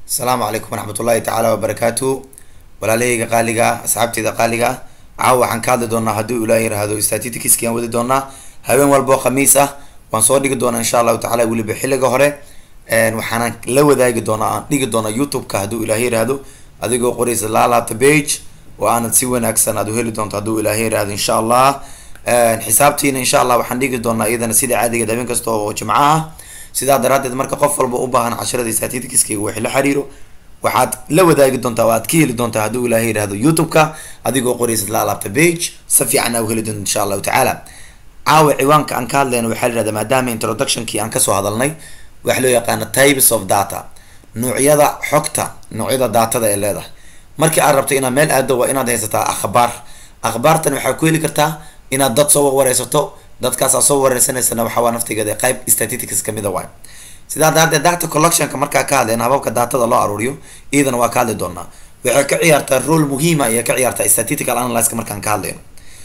asalaamu calaykum waraxmat ullahi tacaala wabarakaatu walaalahayga qaaliga ah asxaabteyda qaaliga ah caawa waxaan ka hadli doonaa haddii ilaah yiraahdo statisticskaan wadi doonaa habeen walboo khamiis ah waan soo dhigi doonaa insha allahu tacala weliba xilliga hore waxaana la wadaagi doonaa aan dhigi doonaa youtube-ka hadduu ilaah yiraahdo adigoo qoraysa laalaabta page oo aanad si wanaagsan aad u heli doonto hadduu ilaah yiraahdo insha allah xisaabtiina insha allah waxaan dhigi doonaa iyadana sida caadigeed habeen kasta oo jimco ah sidaa daraadeed marka qof walba u baahan casharada statisticskayga wixii la xiriiro waxaad la wadaagi doontaa oo aad ka heli doontaa hadduu ilaahay yihahdo youtube-ka adigoo qoraysad la alaabta page si fiican aa u heli doonta insha allahu tacaala caawa ciwaanka aan ka hadlayna waxaa la yihahda maadaama introductionkii aan kasoo hadalnay waxa loo yaqaana types of data noocyada xogta noocyada daatada ee leedahay markii aad rabto inaad meel aado waa inaad haysataa akhbaar akhbaartan waxaa ku heli kartaa inaad dad soo wareysato dadkaasaa soo wareysanaysana waxawaa naftigeeda qayb statistics kamida waay sidaa daraadeed data collectionka markaa ka hadleen hababka daatada loo aruuriyo iyadana waa ka hadli doonaa waxay ka ciyaartaa role muhiima ayay ka ciyaartaa statistical analyska markaan ka hadlayno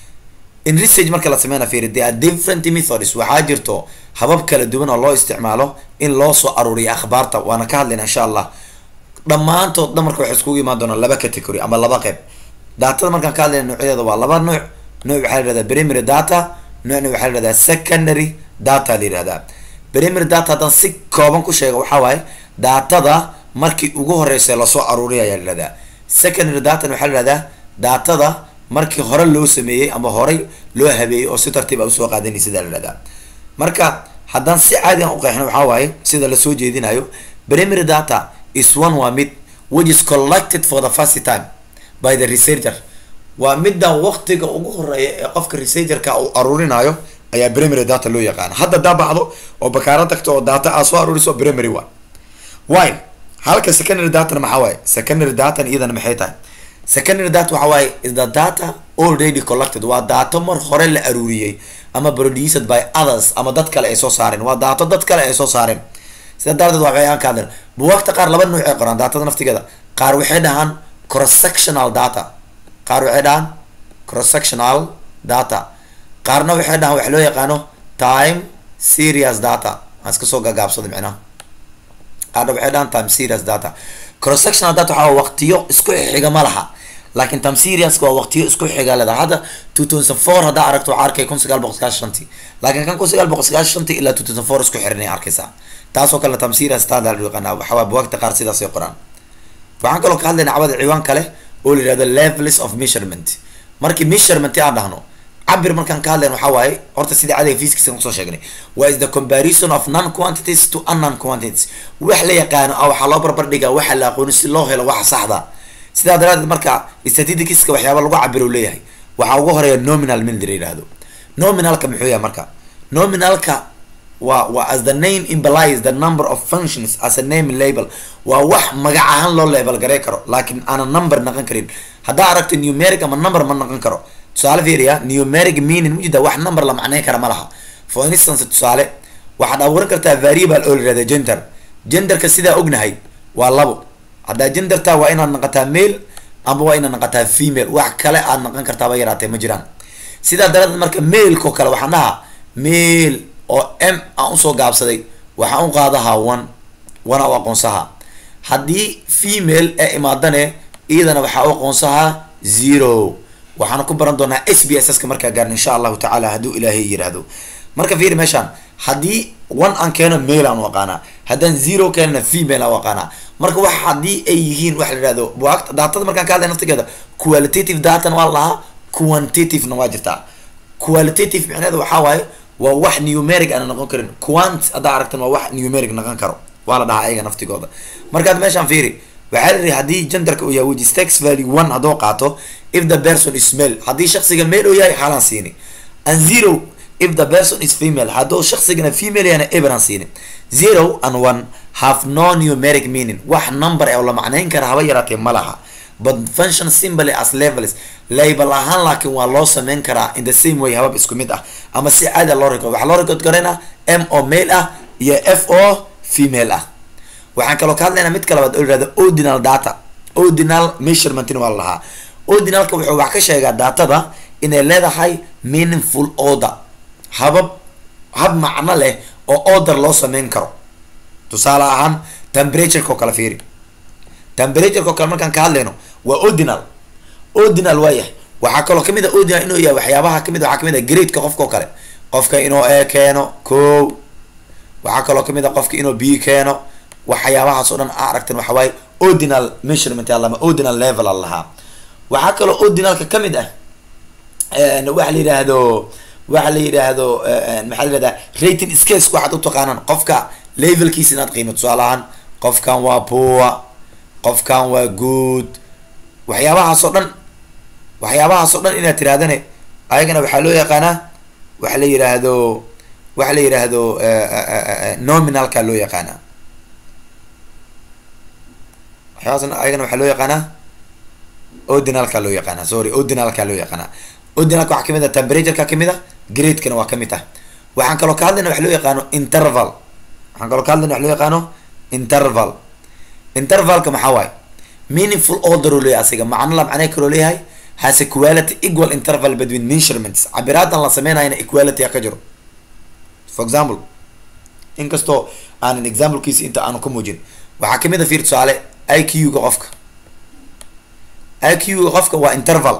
in research marka la sameyna fiiri there are different methods waxaa jirto habab kala duwan oo loo isticmaalo in loo soo aruuriyo akhbaarta waana ka hadlayna insha allah dhammaantood dhan marka waxay iskugu imaan doonaa laba category ama laba qeyb daatada markaan ka hadlayna noocyadeeda waa laba nooc nooc waxaa la yihahdaa primary data noocna waxaa la yihahdaa secondary data la yihahdaa primary data haddaan si kooban ku sheega waxaa waaye daatada markii ugu horeysa lasoo aruuriya ayaa la yihahdaa secondary datana waxaa la yihahdaa daatada markii hore loo sameeyey ama horey loo habeeyey oo si tartiib a usoo qaadanay sidaa la yihahdaa marka haddaan si caadi aan uqeexno waxaa waaye sida lasoo jeedinayo primary data is one waa mid which is collected for the first time by the researcher waa midda waqtiga ugu horeeya ee qofka researcherka uu aruurinayo ayaa primary data loo yaqaana hadda daa baxdo oo bakaaro tagto oo data aa soo aruuriso primary one why halka secondary datana maxaa waaye secondary datan iyadana maxay tahay secondary data waxa waaye is the data already collected waa daato mar hore la aruuriyey ama produced by others ama dad kale ay soo saareen waa daato dad kale ay soo saareen sida daraadeed waa aan ka hadlen buwaagta qaar laba nuuc ay qoraan daatada naftigeeda qaar waxay dhahaan cross sectional data qaar waxay dhahaan cross sectional data qaarna waxay dhahaan waxa loo yaqaano time serious data aan iska soo gagaabsada micnaha qaarna waxay dhahaan time serious data cross sectional data waxaa waqtiyo isku xiga ma laha laakiin time serious waa waqtiyo isku xiga leedahay hadda two thousand four haddaa aragto waxaa arkay kun sagaal boqol sagaashan shantii laakiin kan kun sagaal boqol sagaashan shantii ilaa two thousand four isku xiranay arkaysaa taasoo kale time serious data la yaqaana waxaa buwaagta qaar sidaasay qoraan waxaan kaloo ka hadlayna cawada ciwaan kale oo la yihahdo levels of measurement markii measurement aan dhahno cabir markaan ka hadlayn waxaa waaye horta sidii cadiga fiiskiisa kusoo sheegnay waa is the comparison of non quantities to unknown quantities wax la yaqaano ah waxaa loo barbar dhigaa waxa la aqooni si loo helo waxa saxda sidaa daraadeed marka statisticska waxyaaba lagu cabiro leeyahay waxaa ugu horeeya nominal min la yihahdo nominalka muxuu yahay marka nominalka waa waa as the name implies the number of functions as a name label waa wax magac ahaan loo label garay karo laakiin aanan number naqon karin haddaa aragto numeric ama number ma naqon karo tusaale fiiriya numeric meaning mujida wax number la macneyn kara ma laha for instance tusaale waxaad abuuran kartaa variable oo la yihahda gender genderka sidaa ognahay waa labo haddaa genderta waa inaad naqataa male ama waa inaad naqataa female wax kale aad naqon kartaaba yaraatee ma jiraan sidaa daraadeed marka maileko kale waxaan dhahaa mail oo m aan usoo gaabsaday waxaan u qaadahaa one one u aqoonsahaa haddii female ee imaadane iyadana waxaa u aqoonsahaa zero waxaana ku baran doonaa s b s s ka markaa gaarin insha allahu tacaala hadduu ilaahay yiraahdo marka fiiri meeshaan haddii one aan keeno mail aan u aqaanaa haddaan zero keenana female aan u aqaanaa marka wax haddii ay yihiin waxa la yihahdo buwaagta daatada markaan ka hadlay naftigeeda qualitative datan waa la dhahaa quantitative-na waa jirtaa qualitative micneheeda waxaa waaye waa wax numeric aana noqon karin quant haddaa aragtan waa wax numeric noqon karo waa la dhahaa ayaga naftigooda markaad meeshaan fiiri waxaa la yihi haddii genderka uu yahay which is tax value one hadduu qaato if the person is male haddii shaksiga male uu yahay xaalaan siini and zero if the person is female hadduu shaksigana female yahana eberan siini zero and one have no numeric meaning wax number ee la macneyn kara haba yaraatee ma laha but function simply as levels label ahaan laakiin waa loo sameyn karaa in the same way habab isku mid ah ama si caada loo record waxaa loo record garayna m oo male ah iyo f oo female ah waxaan kaloo ka hadlaynaa mid kalabaad oo yihahda ordinal data ordinal measurementina waa la lahaa ordinalka wuxuu wax ka sheegaa datada inay leedahay meaningful order habab hab macno leh oo order loo sameyn karo tusaale ahaan temperatureka oo kale fiiri temperatureka oo kale markaan ka hadlayno waa ordinal ordinal waa yahay waxaa kaloo kamid a ordinal inuu yahay waxyaabaha kamid waxaa kamid a gradeka qofka oo kale qofka inuu e keeno ko waxaa kaloo kamid a qofka inuu b keeno waxyaabahaas oo dhan a aragtan waxa waaye ordinal measurement alama ordinal level a lahaa waxaa kaloo ordinalka kamid ah waxa la yidhaahdo waxa la yidhaahdo maxaa la yihahdaa rating scales waxaad utaqaanaan qofka levelkiisa inaad qiimo tusaale ahaan qofkan waa poor qofkan waa good waxyaabahaas oo dhan waxyaabahaas oo dhan inaad tirahdane ayagana waxaa loo yaqaanaa waxa la yidhaahdo waxa la yidhaahdo nominalka loo yaqaanaa waxyaabahaas ayagana waxaa loo yaqaanaa ordinalka loo yaqaanaa sorry ordinalka loo yaqaanaa ordinalka waxaa kamid ah temperatureka kamid ah gradekana waa kamid ah waxaan kaloo ka hadlayna waxa loo yaqaano interval waxaan kaloo ka hadlayna waxa loo yaqaano interval intervalka maxaa waaye meaningful order oo leeyahay asiga macno la macnay kaloo leeyahay has a quality equal interval between measurements cabiraadan la sameynayana equality ka jiro for example inkastoo aanan examplekiisa inta aanu ka muujin waxaa kamid a fiir tusaale i q ga qofka i q ga qofka waa interval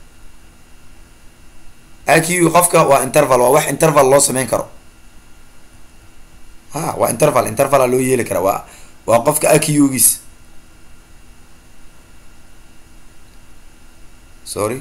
i q ga qofka waa interval waa wax interval loo sameyn karo ha waa interval intervala loo yeeli kara waa waa qofka i q giis sorry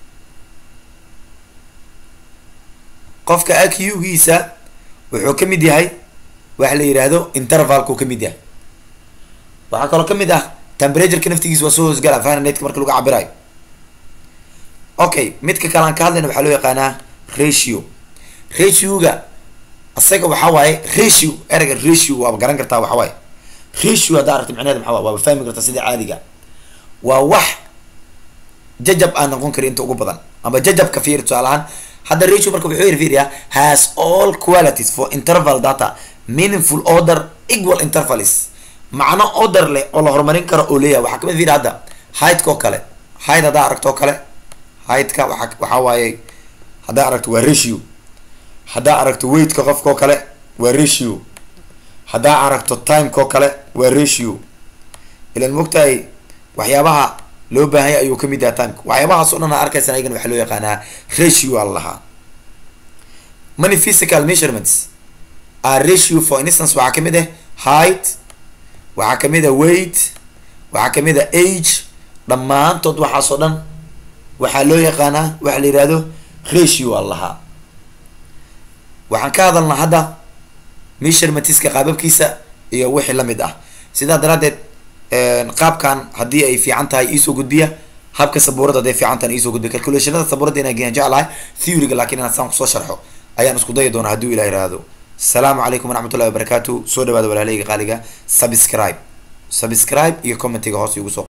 qofka i q giisa wuxuu kamid yahay waxa la yidhaahdo intervalku kamid yahay waxaa kaloo kamid ah temperatureka naftigiisa waa soo hoosgala fahrenheit-ka marka lagu cabirayo okay midka kale aan ka hadlayna waxaa loo yaqaanaa ratio ratio-ga isaga waxaa waaye ratio ereyga ratio waaba garan kartaa waxa waaye ratio haddaa aragti micneheeda maxaa waay waaba fahmi kartaa sida caadiga waa wax jajab aan noqon karin inta ugu badan ama jajabka fiir tusaale ahaan hadda ratio marka wuxuu yiri fiiriyaa has all qualities for interval data meaningful order equal intervals macno order leh oo la horumarin karo oo leeyahay waxaa kamid fiiri hadda heightka oo kale height haddaa aragto oo kale heightka waa waxaa waaye haddaa aragto waa ratio haddaa aragto weightka qofka oo kale waa ratio haddaa aragto timeka oo kale waa ratio ilan mogtahay waxyaabaha loo baahanya ayuu kamid yahay timeka waxyaabahaas o dhan a arkaysan ayagana waxaa loo yaqaanaa ratio a lahaa many physical measurements are ratio for instance waxaa kamid ah height waxaa kamid a weight waxaa kamid a age dhammaantood waxaas oo dhan waxaa loo yaqaanaa waxa la yihahdo ratio a lahaa waxaan ka hadalnaa hadda measurementska qaababkiisa iyo wixii lamid ah sidaa daraadeed qaabkan haddii ay fiican tahay iisoo gudbiya habka sabuurada hadday fiican tahay iisoo gudbiya calculationada sabuurada inaan geeyaan jeclahay theoryga lakin inaan saan kusoo sharxo ayaan isku dayi doonaa hadduu ilah yihahdo asalaamu calaykum waraxmat ullahi wabarakatu soo dhawaada walaaleyga qaaliga subscribe subscribe iyo commentiga hoos igu soo